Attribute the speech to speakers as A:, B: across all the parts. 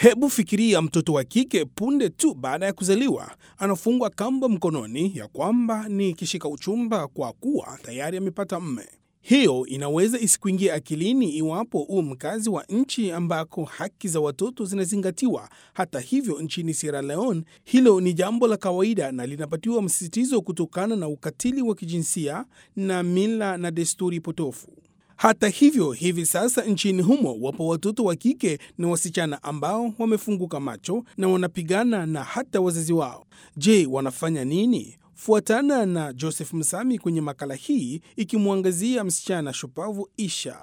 A: Hebu fikiria mtoto wa kike punde tu baada ya kuzaliwa anafungwa kamba mkononi ya kwamba ni kishika uchumba kwa kuwa tayari amepata mme. Hiyo inaweza isikuingia akilini iwapo u mkazi wa nchi ambako haki za watoto zinazingatiwa. Hata hivyo, nchini Sierra Leone hilo ni jambo la kawaida na linapatiwa msisitizo kutokana na ukatili wa kijinsia na mila na desturi potofu. Hata hivyo, hivi sasa nchini humo wapo watoto wa kike na wasichana ambao wamefunguka macho na wanapigana na hata wazazi wao. Je, wanafanya nini? Fuatana na Joseph Msami kwenye makala hii ikimwangazia msichana shupavu Isha.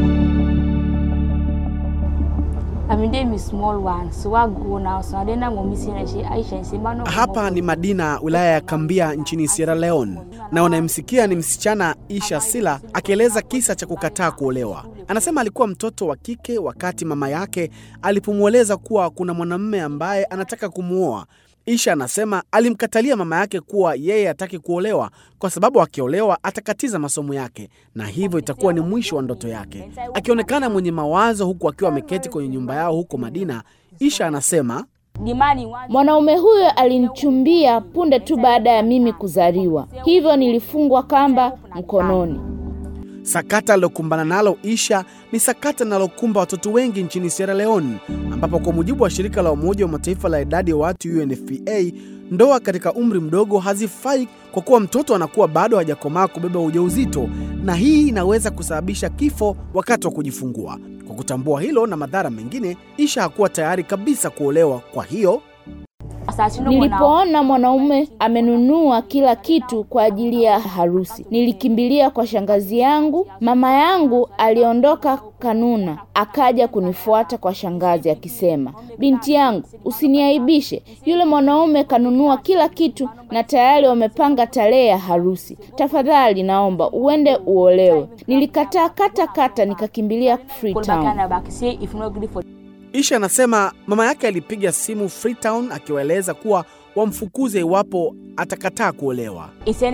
B: Hapa ni Madina, wilaya ya Kambia nchini Sierra Leone, na unayemsikia ni msichana Isha Sila akieleza kisa cha kukataa kuolewa. Anasema alikuwa mtoto wa kike wakati mama yake alipomweleza kuwa kuna mwanamume ambaye anataka kumwoa. Isha anasema alimkatalia mama yake kuwa yeye hataki kuolewa kwa sababu akiolewa atakatiza masomo yake na hivyo itakuwa ni mwisho wa ndoto yake. Akionekana mwenye mawazo huku akiwa ameketi kwenye nyumba yao huko Madina, Isha anasema
C: Mwanaume huyo alinichumbia punde tu baada ya mimi kuzaliwa, hivyo nilifungwa kamba mkononi.
B: Sakata alilokumbana nalo Isha ni sakata linalokumba watoto wengi nchini Sierra Leone, ambapo kwa mujibu wa shirika la Umoja wa Mataifa la idadi ya watu UNFPA, ndoa katika umri mdogo hazifai kwa kuwa mtoto anakuwa bado hajakomaa kubeba ujauzito, na hii inaweza kusababisha kifo wakati wa kujifungua. Kwa kutambua hilo na madhara mengine, Isha hakuwa tayari kabisa kuolewa. Kwa hiyo
C: Nilipoona mwanaume amenunua kila kitu kwa ajili ya harusi, nilikimbilia kwa shangazi yangu. Mama yangu aliondoka Kanuna, akaja kunifuata kwa shangazi akisema, binti yangu, usiniaibishe, yule mwanaume kanunua kila kitu na tayari wamepanga tarehe ya harusi. Tafadhali naomba uende uolewe. Nilikataa kata kata, nikakimbilia Freetown.
B: Isha anasema mama yake alipiga simu Freetown akiwaeleza kuwa wamfukuze iwapo atakataa kuolewa.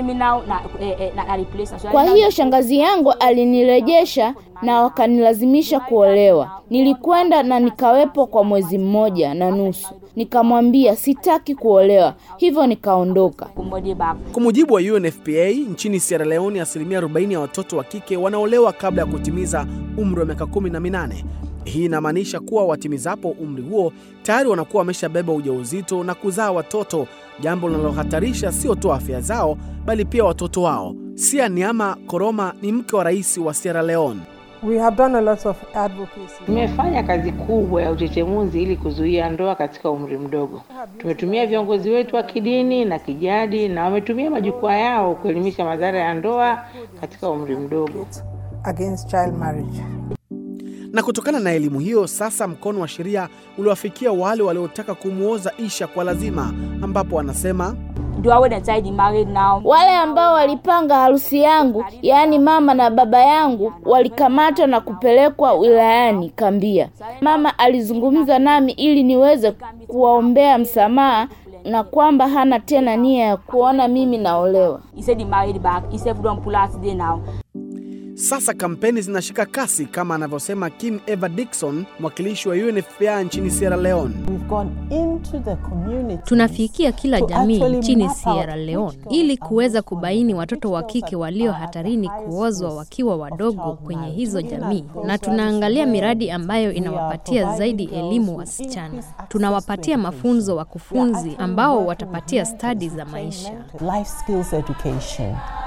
C: Kwa hiyo shangazi yangu alinirejesha na wakanilazimisha kuolewa. Nilikwenda na nikawepo kwa mwezi mmoja na nusu. Nikamwambia sitaki kuolewa, hivyo nikaondoka.
B: Kwa mujibu wa UNFPA, nchini Sierra Leone asilimia 40 ya watoto wa kike wanaolewa kabla ya kutimiza umri wa miaka kumi na minane. Hii inamaanisha kuwa watimizapo umri huo tayari wanakuwa wameshabeba ujauzito na kuzaa watoto, jambo linalohatarisha sio tu afya zao bali pia watoto wao. Sia Niama Koroma ni mke wa rais wa Sierra Leone.
D: We have done a lot of advocacy.
E: Tumefanya kazi kubwa ya uchechemuzi ili kuzuia ndoa katika umri mdogo. Tumetumia viongozi wetu wa kidini na kijadi na wametumia majukwaa yao kuelimisha madhara ya ndoa katika umri mdogo.
D: against child marriage.
B: Na kutokana na elimu hiyo, sasa mkono wa sheria uliwafikia wale waliotaka kumwoza Isha kwa lazima, ambapo anasema
C: Wale ambao walipanga harusi yangu, yaani mama na baba yangu, walikamatwa na kupelekwa wilayani Kambia. Mama alizungumza nami ili niweze kuwaombea msamaha na kwamba hana tena nia ya kuona mimi naolewa.
B: sasa kampeni zinashika kasi kama anavyosema Kim Eva Dixon, mwakilishi wa UNFPA nchini Sierra Leone.
F: We've gone into the community.
G: Tunafikia kila
F: to
G: jamii
F: actually
G: nchini
F: map out
G: Sierra
F: which
G: Leone
F: girls
G: ili
F: are
G: kuweza
F: most
G: kubaini
F: vulnerable,
G: watoto
F: which
G: wa
F: girls
G: kike
F: are-
G: walio
F: are at the
G: hatarini
F: highest
G: kuozwa
F: risk
G: wakiwa
F: of
G: wadogo
F: child
G: kwenye
F: marriage.
G: hizo
F: Looking at
G: jamii,
F: those
G: na
F: ones
G: tunaangalia
F: where
G: miradi ambayo
F: we are
G: inawapatia
F: providing
G: zaidi
F: girls
G: elimu
F: with
G: wasichana.
F: increased access
G: Tunawapatia
F: to
G: mafunzo
F: education. We are
G: wakufunzi
F: actually
G: ambao
F: working
G: watapatia
F: with mentors
G: stadi
F: to
G: za
F: train
G: maisha.
F: mentors. Life skills education.